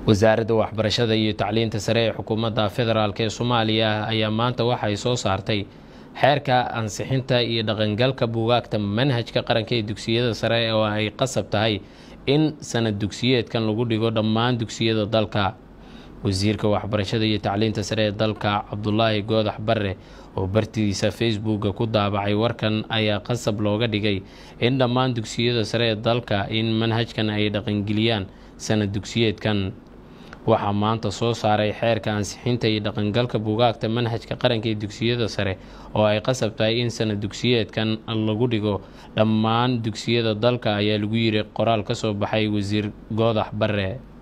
wasaaradda waxbarashada iyo tacliinta sare ee xukuumadda federaalk ee soomaaliya ayaa maanta waxay soo saartay xeerka ansixinta iyo dhaqangalka buugaagta manhajka qaranka ee dugsiyada sare oo ay qasab tahay in sanad dugsiyeedkan lagu dhigo dhammaan dugsiyada dalka wasiirka waxbarashada iyo tacliinta sare ee dalka cabdulaahi goodax bare oo bartidiisa facebooka ku daabacay warkan ayaa qasab looga dhigay in dhammaan dugsiyada sare ee dalka in manhajkan ay dhaqangeliyaan sanad dugsiyeedkan waxaa maanta soo saaray xeerka ansixinta iyo dhaqangalka buugaagta manhajka qaranka ee dugsiyada sare oo ay qasab tahay in sanad dugsiyeedkan lagu dhigo dhammaan dugsiyada dalka ayaa lagu yiri qoraal ka soo baxay wasiir goodax bare